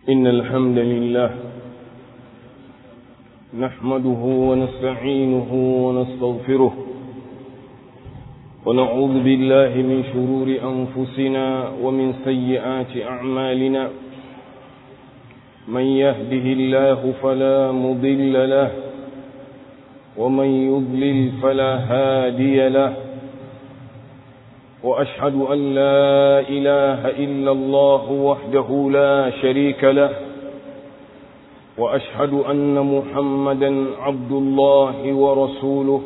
إن الحمد لله نحمده ونستعينه ونستغفره ونعوذ بالله من شرور أنفسنا ومن سيئات أعمالنا من يهده الله فلا مضل له ومن يضلل فلا هادي له وأشهد أن لا إله إلا الله وحده لا شريك له وأشهد أن محمدا عبد الله ورسوله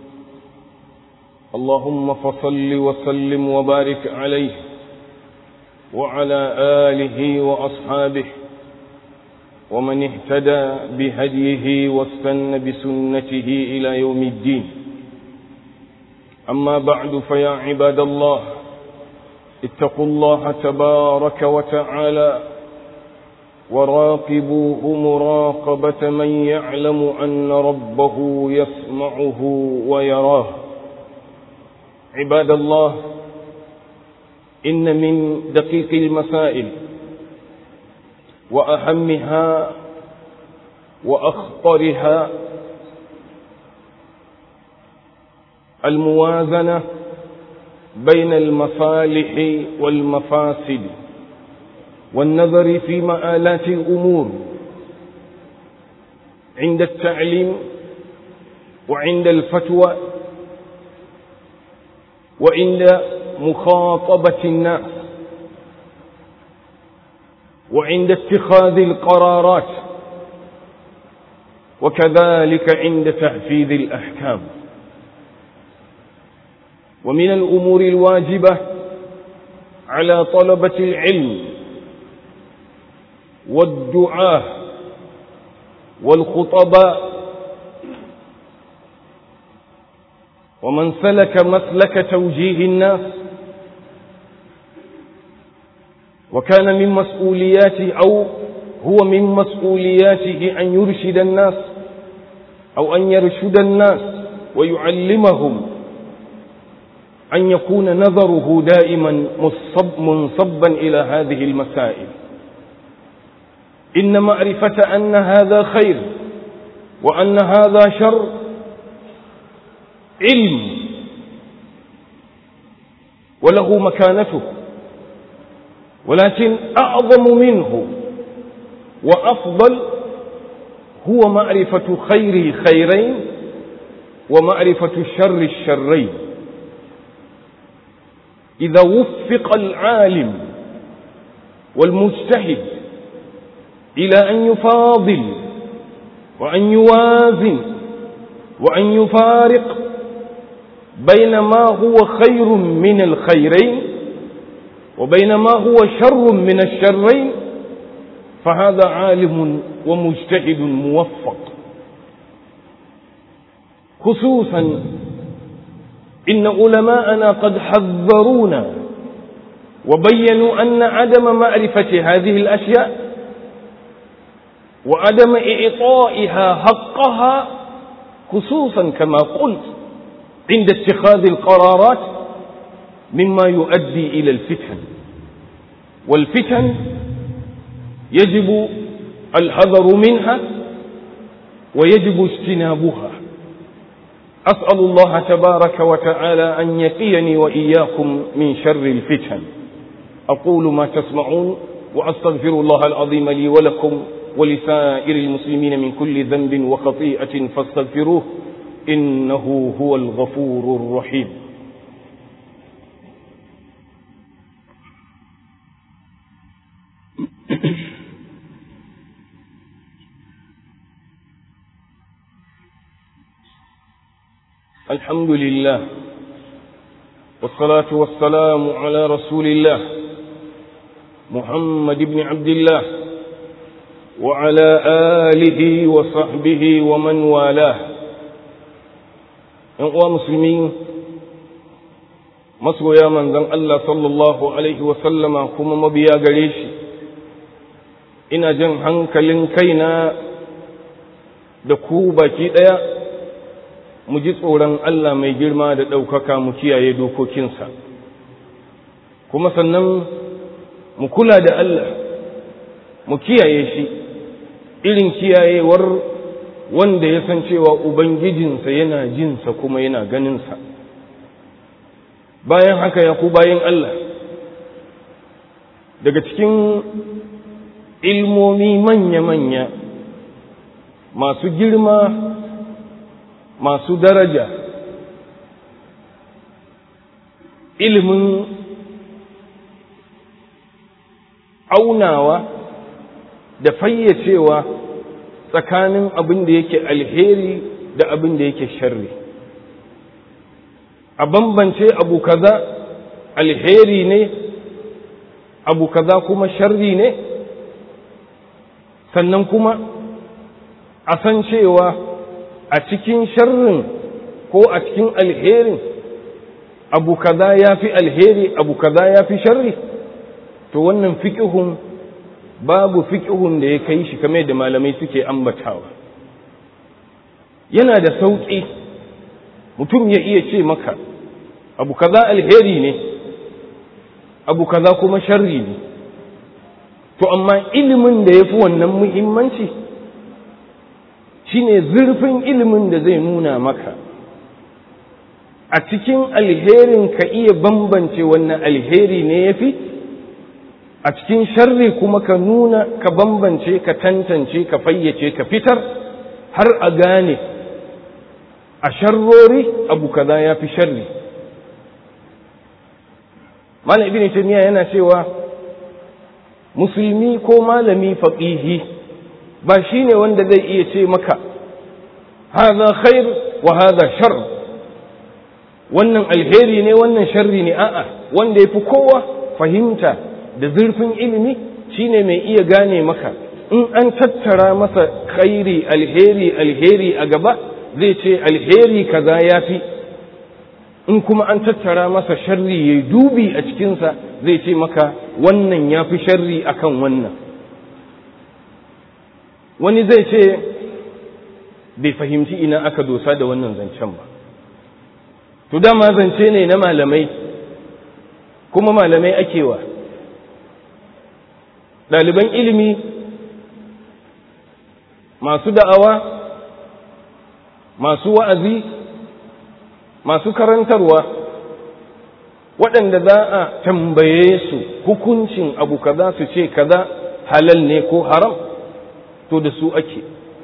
اللهم فصل وسلم وبارك عليه وعلى آله وأصحابه ومن اهتدى بهديه واستنى بسنته إلى يوم الدين أما بعد فيا عباد الله اتقوا الله تبارك وتعالى وراقبوه مراقبة من يعلم أن ربه يسمعه ويراه عباد الله إن من دقيق المسائل وأهمها وأخطرها الموازنة بين المصالح والمفاسد والنظر في مآلات الأمور عند التعليم وعند الفتوى وعند مخاطبة الناس وعند اتخاذ القرارات وكذلك عند تحفيظ الأحكام ومن الأمور الواجبة على طلبة العلم والدعاة والخطباء ومن سلك مسلك توجيه الناس وكان من مسؤولياته أو هو من مسؤولياته أن يرشد الناس أو أن يرشد الناس ويعلمهم أن يكون نظره دائما مصب منصبا إلى هذه المسائل إن معرفة أن هذا خير وأن هذا شر علم وله مكانته ولكن أعظم منه وأفضل هو معرفة خير خيرين ومعرفة الشر الشرين إذا وفق العالم والمجتهد إلى أن يفاضل وأن يوازن وأن يفارق بين ما هو خير من الخيرين وبين ما هو شر من الشرين فهذا عالم ومجتهد موفق خصوصا إن علماءنا قد حذرونا وبينوا أن عدم معرفة هذه الأشياء وعدم إعطائها حقها خصوصا كما قلت عند اتخاذ القرارات مما يؤدي إلى الفتن والفتن يجب الحذر منها ويجب اجتنابها أسأل الله تبارك وتعالى أن يقيني وإياكم من شر الفتن أقول ما تسمعون وأستغفر الله العظيم لي ولكم ولسائر المسلمين من كل ذنب وخطيئة فاستغفروه إنه هو الغفور الرحيم الحمد لله والصلاة والسلام على رسول الله محمد بن عبد الله وعلى آله وصحبه ومن والاه uwa musulmi masoya manzon Allah sallallahu alaihi wasallama kuma mabiya gare shi ina jan hankalin kaina da ku baki ɗaya mu ji tsoron Allah mai girma da ɗaukaka mu kiyaye dokokinsa kuma sannan mu kula da Allah mu kiyaye shi irin kiyayewar wanda ya san cewa ubangijinsa yana jinsa kuma yana ganinsa bayan haka ya ku bayan Allah daga cikin ilmomi manya-manya masu girma masu daraja ilimin aunawa da fayyacewa tsakanin abin da yake alheri da abin da yake sharri a bambance abu kaza alheri ne abu kaza kuma sharri ne sannan kuma a san cewa a cikin sharrin ko a cikin alherin abu kaza ya fi alheri abu kaza ya fi sharri to wannan fiƙihun babu fiƙihun da ya kai shi kamar da malamai suke ambatawa yana da sauƙi mutum ya iya ce maka abu kaza alheri ne abu kaza kuma sharri ne to amma ilimin da ya fi wannan muhimmanci shine zurfin ilimin da zai nuna maka a cikin alherin ka iya bambance wannan alheri ne ya fi a cikin sharri kuma ka nuna ka bambance ka tantance ka fayyace ka fitar har a gane a sharrori abu kaza ya fi sharri malam ibn taymiya yana cewa musulmi ko malami faqihi ba shine wanda zai iya ce maka hadha khair wa hadha shar wannan alheri ne wannan sharri ne a'a wanda yafi kowa fahimta da zurfin ilimi shine mai iya gane maka in an tattara masa khairi alheri alheri a gaba zai ce alheri kaza yafi in kuma an tattara masa sharri ya dubi a cikinsa zai ce maka wannan ya fi sharri akan wannan wani zai ce bai fahimci ina aka dosa da wannan zancen ba to dama zance ne na malamai kuma malamai akewa ɗaliban ilimi masu da'awa masu wa'azi masu karantarwa waɗanda za a tambaye su hukuncin abu kaza su ce kaza halal ne ko haram to da su ake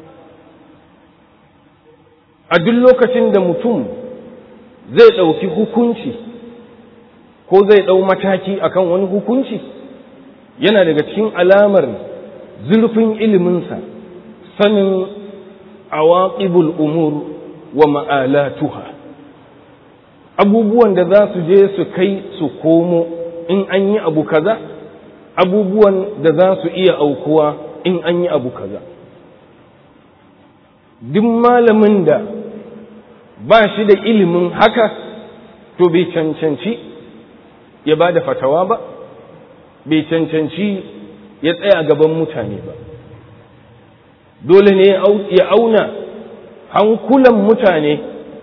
a duk lokacin da mutum zai ɗauki hukunci ko zai ɗau mataki akan wani hukunci yana daga cikin alamar zurfin iliminsa sanin awaqibul umur wa ma'alatuha abubuwan da za su je su kai su komo in an yi abu kaza abubuwan da za su iya aukuwa in an yi abu kaza duk malamin da ba shi da ilimin haka to bai cancanci ya ba da fatawa ba bai cancanci ya tsaya gaban mutane ba dole ne ya auna hankulan mutane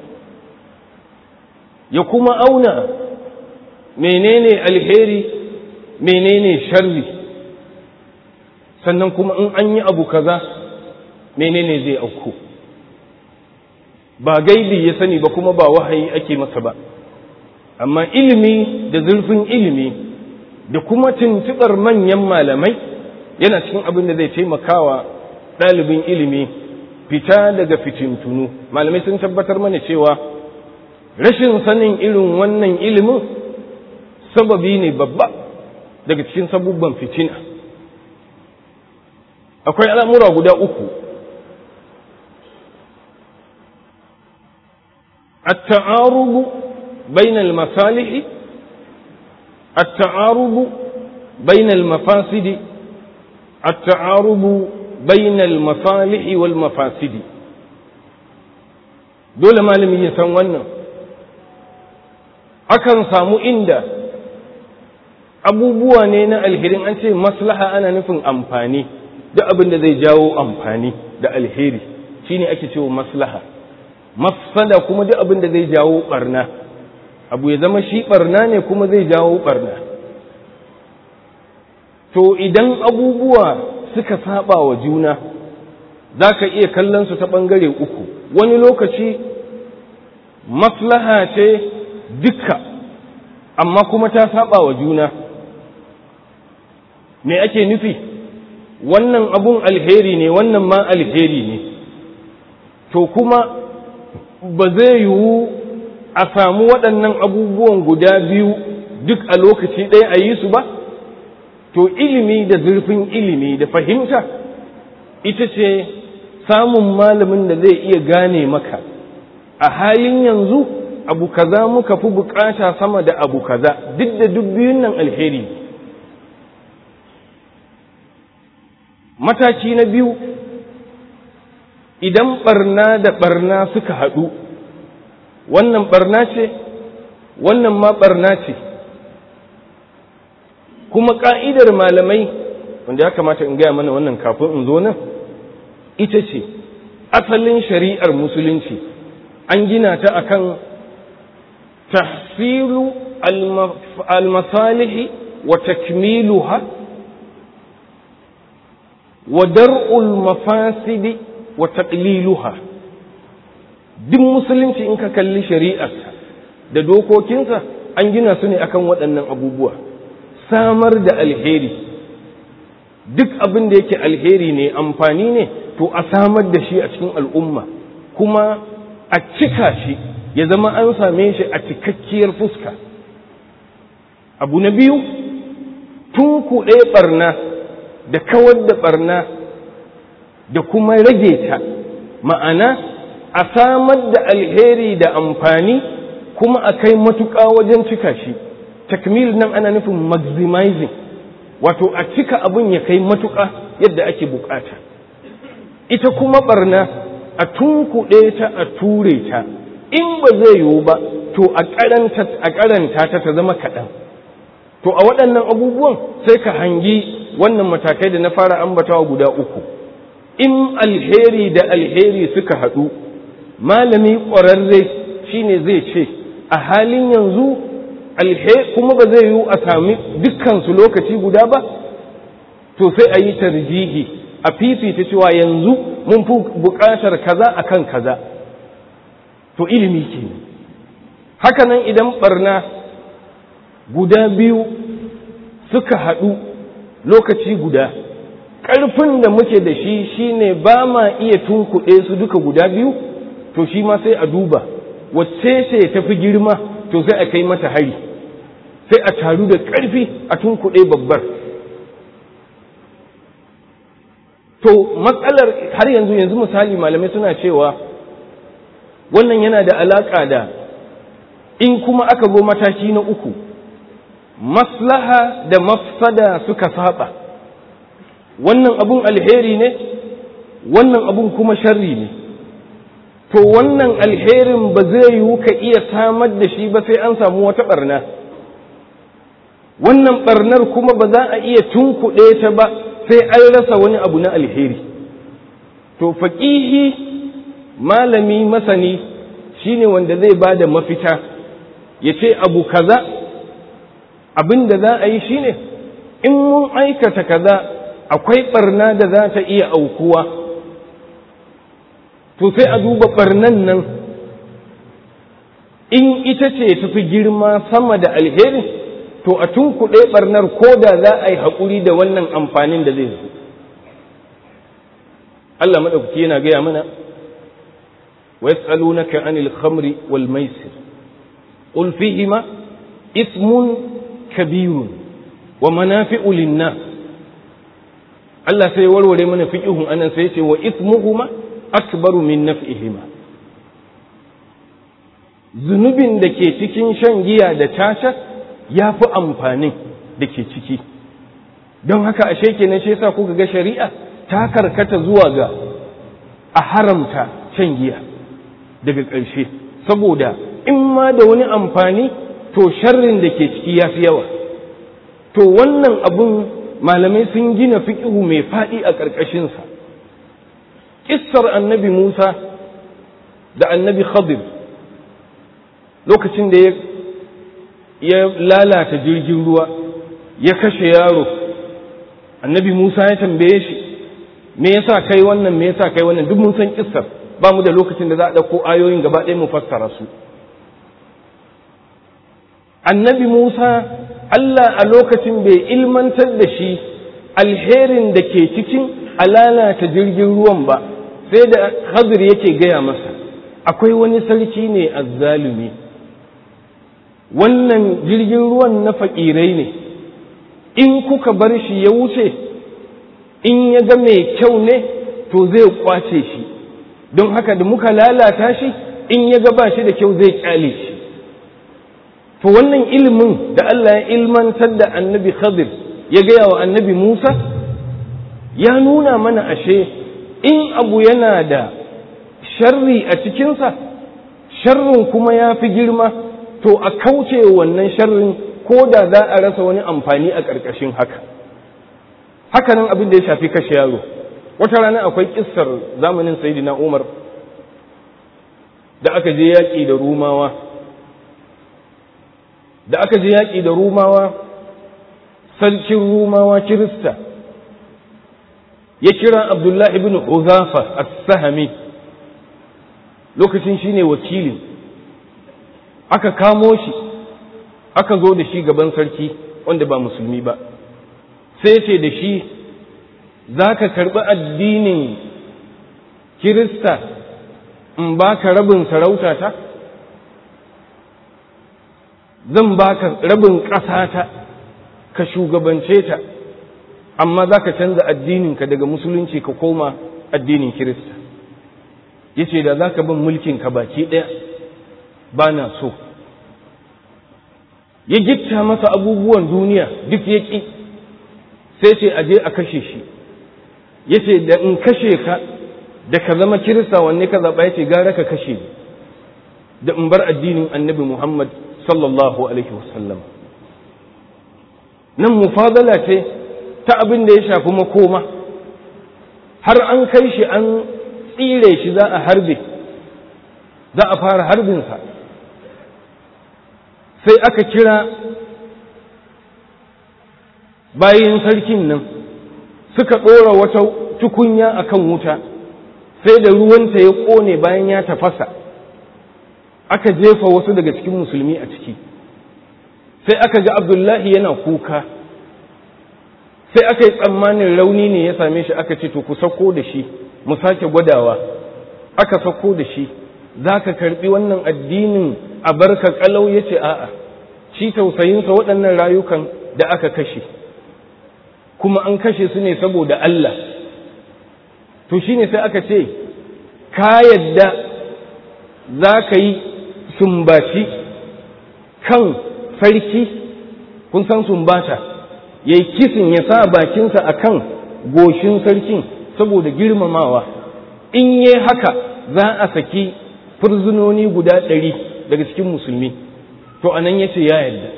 ya kuma auna menene alheri menene sharri sannan kuma in an yi abu kaza menene zai auku ba gaibi ya sani ba kuma ba wahayi ake masa ba amma ilimi da zurfin ilimi da kuma tuntuɓar manyan malamai yana cikin abin da zai taimakawa ɗalibin ilimi fita daga fitintunu malamai sun tabbatar mana cewa rashin sanin irin wannan ilimin sababi ne babba daga cikin sabubban fitina akwai al'amura guda uku التعارض بين المصالح التعارض بين المفاسد التعارض بين المصالح والمفاسد dole malami ya san wannan akan samu inda abubuwa ne na alherin an ce maslaha ana nufin amfani da abin da zai jawo amfani da alheri shine ake cewa maslaha mafsada kuma duk abin da zai jawo barna abu ya zama shi barna ne kuma zai jawo barna to idan abubuwa suka saba wa juna za ka iya kallon su ta ɓangare uku wani lokaci maslaha ce duka amma kuma ta saba wa juna me ake nufi wannan abun alheri ne wannan ma alheri ne to kuma ba zai yiwu a samu waɗannan abubuwan guda biyu duk a lokaci ɗaya a yi su ba to ilimi da zurfin ilimi da fahimta ita ce samun malamin da zai iya gane maka a halin yanzu abu kaza muka fi bukata sama da abu kaza duk da duk biyun nan alheri mataki na biyu idan barna da barna suka haɗu wannan barna ce wannan ma barna ce kuma ƙa'idar malamai wanda ya kamata in gaya mana wannan kafin in zo nan ita ce asalin shari'ar musulunci an gina ta akan tahsilu al-masalihi wa takmiluha wa dar'ul mafasidi wa taqliluha duk musulunci in ka kalli shari'arsa da dokokinsa an gina su ne akan waɗannan abubuwa samar da alheri duk abin da yake alheri ne amfani ne to a samar da shi a cikin al'umma kuma a cika shi ya zama an same shi a cikakkiyar fuska abu na biyu tun kuɗe ɓarna da kawar da ɓarna da kuma rage ta ma'ana a samar da alheri da amfani kuma a kai matuƙa wajen cika shi takmil nan ana nufin maximizing wato a cika abin ya kai matuƙa yadda ake bukata ita kuma barna a tunkuɗe ta a ture ta in ba zai yiwu ba to a karanta ta ta zama kaɗan to a waɗannan abubuwan sai ka hangi wannan matakai da na fara ambatawa guda uku in alheri da alheri suka haɗu malami ƙwararre shine zai ce a halin yanzu kuma ba zai yiwu a sami dukkansu lokaci guda ba to sai a yi tarjihi a fifita cewa yanzu mun fi buƙatar kaza akan kaza to ilimi ke hakanan idan barna guda biyu suka haɗu lokaci guda ƙarfin da muke da shi shine ba ma iya tunkuɗe su duka guda biyu to shi ma sai a duba wacce ce tafi girma to sai a kai mata hari sai a taru da ƙarfi a tunkuɗe babbar to matsalar har yanzu yanzu misali malamai suna cewa wannan yana da alaƙa da in kuma aka zo mataki na uku maslaha da mafsada suka saba wannan abun alheri ne wannan abun kuma sharri ne to wannan alherin ba zai yiwu ka iya samar da shi ba sai an samu wata barna wannan barnar kuma ba za a iya tunkuɗe ta ba sai an rasa wani abu na alheri to faƙihi malami masani shine wanda zai ba da mafita ya ce abu kaza abin da za a yi shine in mun aikata kaza akwai barna da za ta iya aukuwa to sai a duba barnan nan in ita ce tafi girma sama da alheri to a tunkuɗe barnar ko da za a yi haƙuri da wannan amfanin da zai zo Allah maɗaukaki yana gaya mana wa yas'alunaka anil khamri wal maisir qul fihima ismun kabirun wa manafi'u lin-nas Allah sai warware mana fiqihun anan sai ce wa ismuhuma akbaru min naf'ihima zunubin da ke cikin shan giya da caca ya fi amfanin da ke ciki don haka ashe kenan shi yasa kuka ga shari'a ta karkata zuwa ga a haramta shan giya daga ƙarshe saboda in ma da wani amfani to sharrin da ke ciki ya fi yawa to wannan abun malamai sun gina fiƙihu mai faɗi a ƙarƙashinsa ƙissar annabi musa da annabi khadir lokacin da ya lalata jirgin ruwa ya kashe yaro annabi musa ya tambaye shi me yasa kai wannan me yasa kai wannan duk mun san kissar ba mu da lokacin da za a ɗauko ayoyin gaba ɗaya mu fassara su annabi Musa Allah a lokacin bai ilmantar da shi alherin da ke cikin alalata jirgin ruwan ba sai da Khadir yake gaya masa akwai wani sarki ne azzalumi wannan jirgin ruwan na fakirai ne in kuka bar shi ya wuce in ya ga mai kyau ne to zai kwace shi don haka da muka lalata shi in ya ga ba shi da kyau zai kyale shi to wannan ilimin da Allah ya ilmantar da annabi Khadir ya gaya wa annabi Musa ya nuna mana ashe in abu yana da sharri a cikinsa sharrin kuma ya fi girma to a kauce wannan sharrin ko da za a rasa wani amfani a ƙarƙashin haka hakanan abin da ya shafi kashe yaro wata rana akwai kissar zamanin sayidina umar da aka je yaƙi da rumawa da aka je yaƙi da rumawa sarkin rumawa kirista ya kira abdullahi ibn huzafa as-sahami lokacin shine wakilin aka kamo shi aka zo da shi gaban sarki wanda ba musulmi ba sai ce da shi za ka karɓi addinin kirista in ba ka rabin sarautata zan ba ka rabin ƙasata ka shugabance ta amma za ka canza addininka daga musulunci ka koma addinin kirista ya ce da za ka bin mulkinka baki ɗaya ba na so ya gitta masa abubuwan duniya duk ya ƙi sai ce aje a kashe shi ya ce da in kashe ka da ka zama kirista wanne ka zaɓa ya ce gara ka kashe ni da in bar addinin annabi muhammad sallallahu alaihi wasallam nan mufadala ce ta abin da ya shafi makoma har an kai shi an tsire shi za a harbe za a fara harbinsa sai aka kira bayan sarkin nan suka ɗora wata tukunya akan wuta sai da ruwanta ya ƙone bayan ya tafasa aka jefa wasu daga cikin musulmi a ciki sai aka ga abdullahi yana kuka sai aka yi tsammanin rauni ne ya same shi aka ce to ku sauko da shi mu sake gwadawa aka sauko da shi za ka karɓi wannan addinin a barka kalau ya ce a'a shi tausayinsa waɗannan rayukan da aka kashe kuma an kashe su ne saboda Allah to shine sai aka ce ka yadda za ka yi sumbaci kan sarki kun san sumbata ya yi kisin ya sa bakinsa a kan goshin sarkin saboda girmamawa in yi haka za a saki fursunoni guda ɗari daga cikin musulmi to anan ya ce ya yarda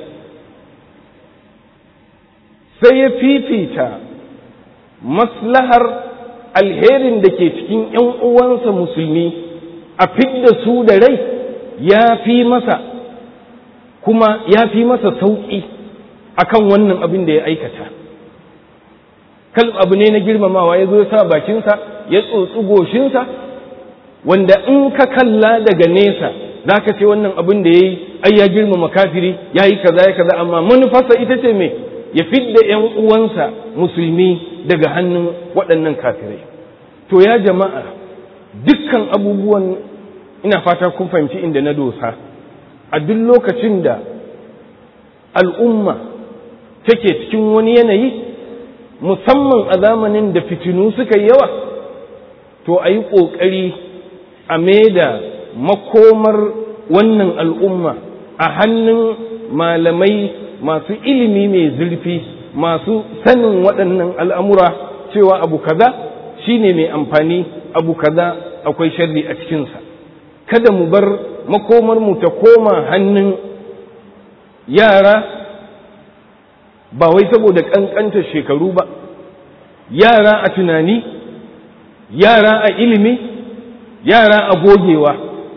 sai ya fifita maslahar alherin da ke cikin ‘yan uwansa musulmi a fidda su da rai ya fi masa kuma ya fi masa sauƙi akan wannan abin da ya aikata kal abu ne na girmamawa ya zo ya sa bakinsa ya tsotsi goshinsa wanda in ka kalla daga nesa za ka ce wannan abin da ya yi ai ya girmama kafiri ya yi kaza ya kaza amma manufarsa ita ce mai ya fidda ‘yan uwansa musulmi daga hannun waɗannan kafirai to ya jama'a dukkan abubuwan ina fata kun fahimci inda na dosa a duk lokacin da al'umma take cikin wani yanayi musamman a zamanin da fitinu suka yi yawa to a yi ƙoƙari a da makomar wannan al'umma a hannun malamai masu ilimi mai zurfi masu sanin waɗannan al'amura cewa abu kaza shine mai amfani abu kaza akwai sharri a cikinsa kada mu bar makomarmu ta koma hannun yara ba wai saboda ƙanƙantar shekaru ba yara a tunani yara a ilimi yara a gogewa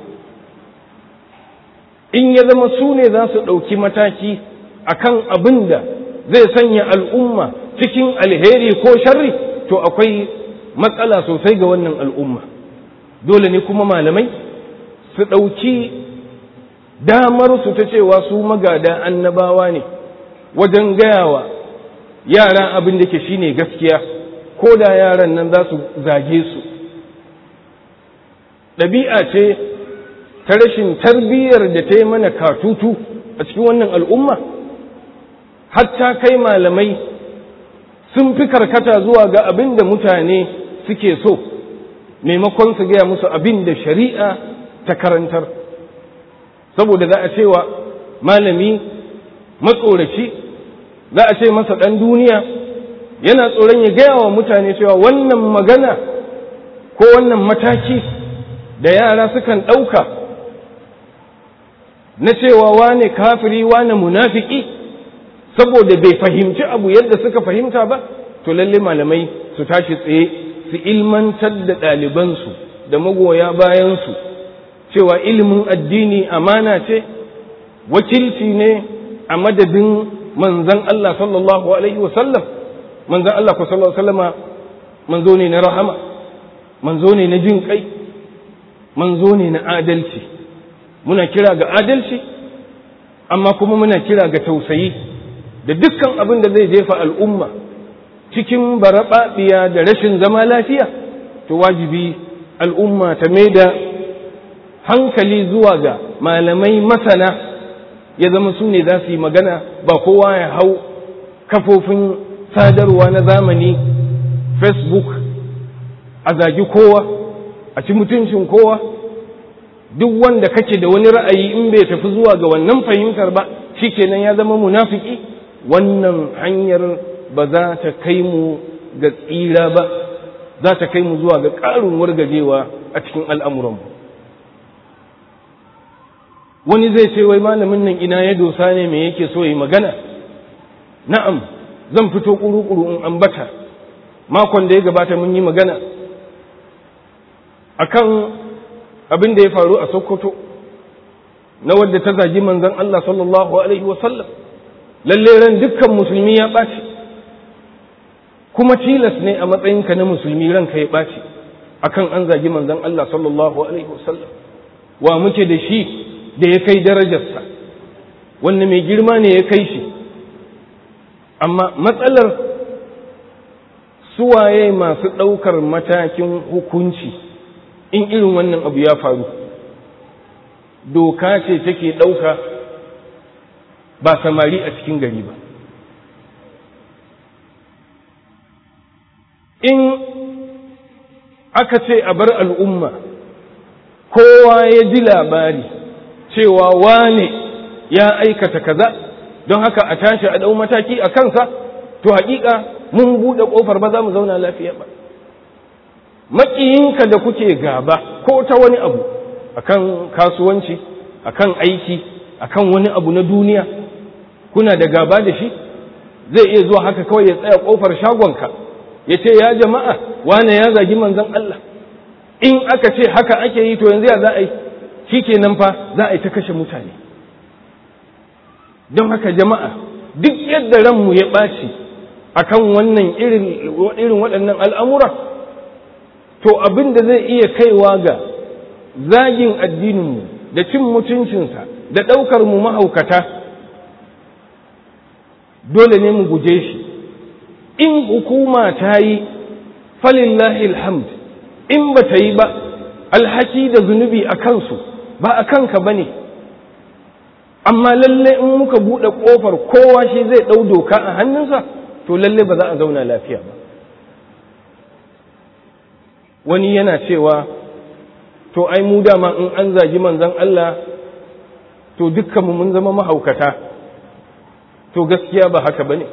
in ya zama su ne za su ɗauki mataki a kan abin da zai sanya al'umma cikin alheri ko sharri to akwai matsala sosai ga wannan al'umma dole ne kuma malamai su ɗauki damar su ta cewa su magada annabawa ne wajen gayawa yara abin da ke shine gaskiya ko da yaran nan za su zage su ɗabi'a ce ta rashin tarbiyyar da ta yi mana katutu a cikin wannan al'umma hatta kai malamai sun fi karkata zuwa ga abin da mutane suke so maimakon su gaya musu abin da shari'a ta karantar saboda za a cewa malami matsoraci za a ce masa ɗan duniya yana tsoron ya gaya wa mutane cewa wannan magana ko wannan mataki da yara sukan ɗauka na cewa wane kafiri wane munafiki saboda bai fahimci abu yadda suka fahimta ba to lalle malamai su tashi tsaye su ilmantar da ɗalibansu da magoya bayansu cewa ilimin addini amana ce wakilci ne a madadin manzan Allah sallallahu alaihi wasallam manzan Allah ku sallallahu alaihi wasallama manzo ne na rahama manzo ne na jin kai manzo ne na adalci muna kira ga adalci amma kuma muna kira ga tausayi da dukkan abin da zai jefa al'umma cikin baraɓaɓiya da rashin zama lafiya to wajibi al'umma ta mai da hankali zuwa ga malamai masana ya zama su ne za su yi magana ba kowa ya hau kafofin sadarwa na zamani facebook a zagi kowa a ci mutuncin kowa duk wanda kake da wani ra'ayi in bai tafi zuwa ga wannan fahimtar ba shikenan ya zama munafiki wannan hanyar ba za ta kai mu ga tsira ba za ta kai mu zuwa ga ƙarin wargajewa a cikin al'amuranmu wani zai ce wai malamin nan ina ya dosa ne me yake so yi magana na'am zan fito ƙuru-ƙuru in ambata makon da ya gabata mun yi magana akan abin da ya faru a sokoto na wadda ta zagi manzon Allah sallallahu alaihi wasallam lalle ran dukkan musulmi ya ɓaci kuma tilas ne a matsayinka na musulmi ranka ya ɓaci akan an zagi manzon Allah sallallahu alaihi wasallam wa muke da shi da ya kai darajarsa wanda mai girma ne ya kai shi amma matsalar suwaye masu ɗaukar matakin hukunci in irin wannan abu ya faru doka ce take ɗauka ba samari a cikin gari ba in aka ce a bar al'umma kowa ya ji labari cewa wane ya aikata kaza don haka a tashi a ɗau mataki a kansa to haƙiƙa mun buɗe ƙofar ba za mu zauna lafiya ba maƙiyinka da kuke gaba ko ta wani abu akan kasuwanci akan aiki akan wani abu na duniya kuna da gaba da shi zai iya zuwa haka kawai ya tsaya ƙofar shagonka ya ce ya jama'a wane ya zagi manzon Allah in aka ce haka ake yi to yanzu ya za a yi shi kenan fa za a yi ta kashe mutane don haka jama'a duk yadda ranmu ya ɓaci akan wannan irin waɗannan al'amura to abin da zai iya kaiwa ga zagin addininmu da cin mutuncinsa da ɗaukar mu mahaukata dole ne mu guje shi in hukuma ta yi falillahi alhamd in ba ta yi ba alhaki da zunubi a kansu ba a kanka ba ne amma lalle in muka buɗe ƙofar kowa shi zai ɗau doka a hannunsa to lalle ba za a zauna lafiya ba wani yana cewa to ai mu dama in an zagi manzon Allah to dukkanmu mun zama mahaukata to gaskiya ba haka bane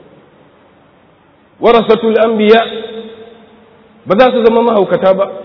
warasatul anbiya ba za su zama mahaukata ba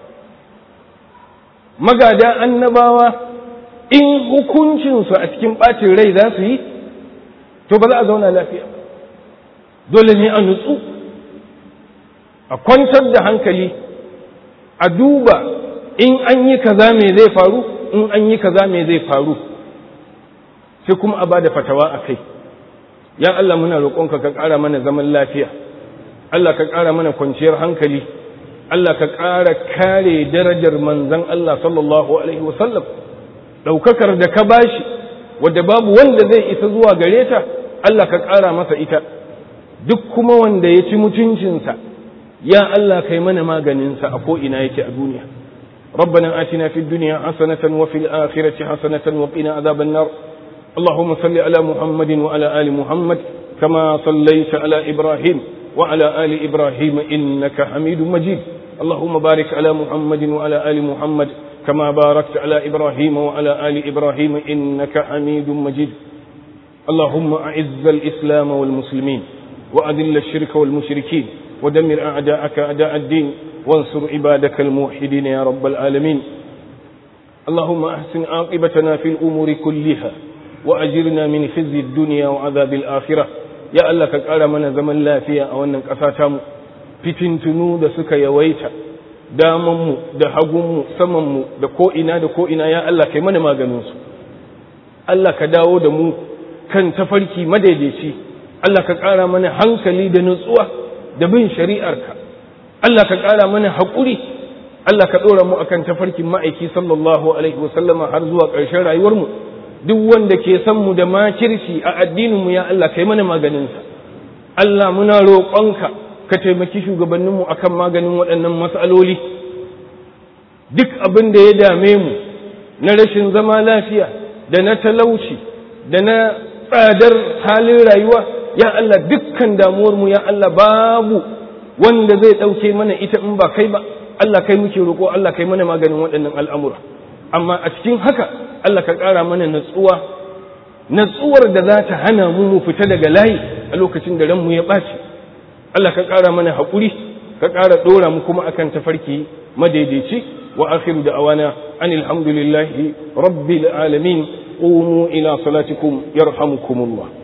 magada annabawa in hukuncinsu a cikin ɓacin rai za su yi to ba za a zauna lafiya dole ne a nutsu a kwantar da hankali a duba in an yi kaza me zai faru in an yi kaza me zai faru sai kuma a ba da fatawa a kai ya Allah muna roƙonka ka ƙara mana zaman lafiya Allah ka ƙara mana kwanciyar hankali Allah ka ƙara kare darajar manzan Allah sallallahu alaihi wasallam ɗaukakar da ka bashi wadda babu wanda zai isa zuwa gare ta Allah ka ƙara masa ita duk kuma wanda ya ci mutuncinsa ya Allah kai mana maganinsa a ko'ina yake a duniya ربنا آتنا في الدنيا حسنة وفي الآخرة حسنة وقنا عذاب النار اللهم صل على محمد وعلى آل محمد كما صليت على إبراهيم وعلى آل إبراهيم إنك حميد مجيد اللهم بارك على محمد وعلى آل محمد كما باركت على إبراهيم وعلى آل إبراهيم إنك حميد مجيد اللهم أعز الإسلام والمسلمين وأذل الشرك والمشركين ودمر أعداءك أعداء الدين وانصر عبادك الموحدين يا رب العالمين اللهم أحسن عاقبتنا في الأمور كلها وأجرنا من خزي الدنيا وعذاب الآخرة يا الله كقال من زمن لا فيها أو أنك أساتم fitintunu da suka yawaita damanmu da hagunmu samanmu da ko'ina da ko'ina ya Allah kai mana maganinsu Allah ka dawo da mu kan tafarki madaidaici Allah ka ƙara mana hankali da nutsuwa da bin shari'arka Allah ka ƙara mana haƙuri Allah ka ɗora mu akan tafarkin ma'aiki sallallahu alaihi wasallama har zuwa ƙarshen rayuwarmu duk wanda ke san mu da makirci a addininmu ya Allah kai mana maganinsa Allah muna roƙonka ka taimaki shugabanninmu akan maganin waɗannan matsaloli duk abin da ya dame mu na rashin zama lafiya da na talauci da na tsadar halin rayuwa ya Allah dukkan damuwarmu ya Allah babu wanda zai ɗauke mana ita in ba kai ba Allah kai muke roƙo Allah kai mana maganin waɗannan al'amura amma a cikin haka Allah ka ƙara mana natsuwa natsuwar da za ta hana mu mu fita daga layi a lokacin da ranmu ya ɓaci Allah ka ƙara mana haƙuri ka ƙara ɗora mu kuma akan tafarki madaidaici wa akhiru da awana anil hamdulillahi rabbil alamin qumu ila salatikum yarhamukumullah